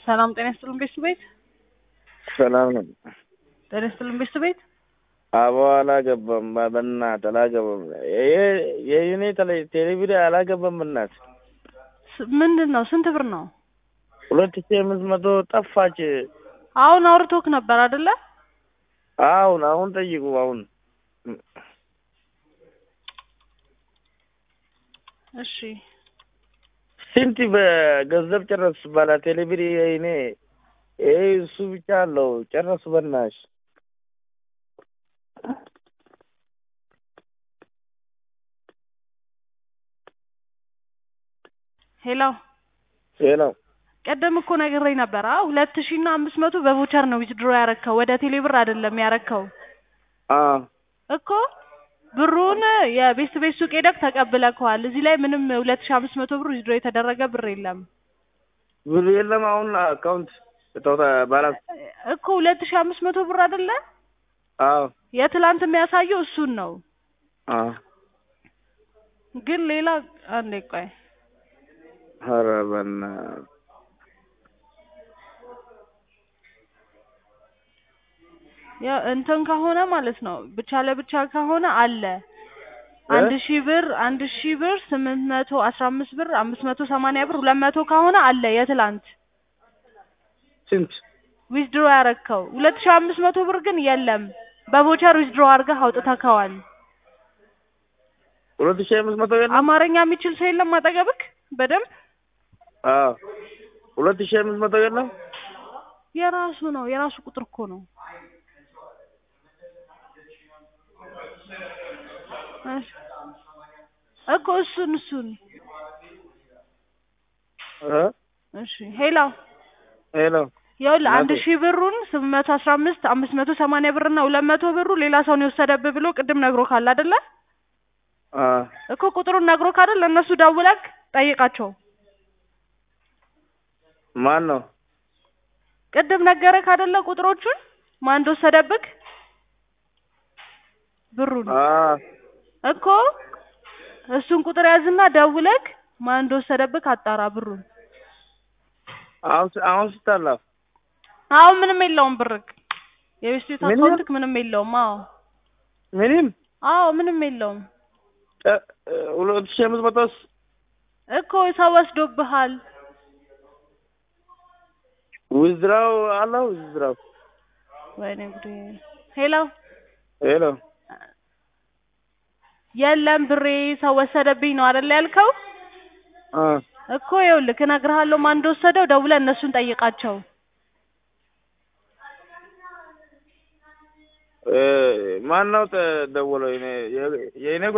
ሰላም ጤና ይስጥልን ቤት ቤት ሰላም ነው። ጤና ይስጥልን ቤት ቤት አቦ አላገባም፣ በእናትህ አላገባም። የኔ ቴሌቪዥን አላገባም። በእናትህ ስ- ምንድን ነው? ስንት ብር ነው? ሁለት ሺህ አምስት መቶ ጠፋች። አሁን አውርቶክ ነበር አይደለ? አሁን አሁን ጠይቁ። አሁን እሺ ስንት በገንዘብ ጨረሱ ባላ ቴሌቪዥን እኔ ይሄ እሱ ብቻ አለው ጨረሱ። በናሽ ሄሎ ይሄ ነው ቀደም እኮ ነግሬኝ ነበር። አ ሁለት ሺህ እና አምስት መቶ በቮቸር ነው ዊዝድሮ ያረከው ወደ ቴሌ ብር አይደለም ያረከው አ እኮ ብሩን የቤት ቤት ሱቅ ሄደክ ተቀብለከዋል። እዚህ ላይ ምንም ሁለት ሺህ አምስት መቶ ብር ዊዝድሮ የተደረገ ብር የለም ብር የለም። አሁን አካውንት ተውታ ባላንስ እኮ ሁለት ሺህ አምስት መቶ ብር አይደለ? አዎ የትላንት የሚያሳየው እሱን ነው። አ ግን ሌላ አንዴ ቆይ ኧረ በእናትህ ያ እንትን ከሆነ ማለት ነው ብቻ ለብቻ ከሆነ አለ አንድ ሺህ ብር አንድ ሺህ ብር ስምንት መቶ አስራ አምስት ብር አምስት መቶ ሰማንያ ብር ሁለት መቶ ከሆነ አለ የትላንት ስንት ዊዝድሮ ያረከው ሁለት ሺህ አምስት መቶ ብር ግን የለም በቮቸር ዊዝድሮ አድርገህ አውጥተከዋል ሁለት ሺህ አምስት መቶ የለም። አማርኛ የሚችል ሰው የለም አጠገብክ በደንብ አዎ ሁለት ሺህ አምስት መቶ የለም። የራሱ ነው የራሱ ቁጥር እኮ ነው እሺ እኮ እሱን እሱን እ እሺ ሄሎ ሄሎ ይኸውልህ አንድ እናቴ። ሺህ ብሩን ስምንት መቶ አስራ አምስት አምስት መቶ ሰማንያ ብር እና ሁለት መቶ ብሩ ሌላ ሰው ነው የወሰደብህ ብሎ ቅድም ነግሮካል አይደለ? አ እኮ ቁጥሩን ነግሮክ አይደል? ለእነሱ ደውለክ ጠይቃቸው። ማን ነው? ቅድም ነገረክ አይደለ? ቁጥሮቹን ማን እንደወሰደብክ ብሩን አ እኮ እሱን ቁጥር ያዝና ደውለክ ማን እንደወሰደብክ አጣራ ብሩን። አሁን አሁን ስታላፍ አሁን ምንም የለውም ብርክ የቤት ቤት ምንም? አካውንትክ ምንም የለውም። አዎ ምንም አዎ ምንም የለውም እ ሁለት ሺህ አምስት መቶስ እኮ ሰው ወስዶብሃል። ውዝድራው አለው ውዝድራው ወይኔ ጉዴ። ሄሎ ሄሎ የለም ብሬ ሰው ወሰደብኝ ነው አይደል ያልከው? አ እኮ ይኸውልህ እነግርሃለሁ ማን እንደወሰደው ደውለህ እነሱን ጠይቃቸው። እ ማን ነው ደወለው? የኔ የኔ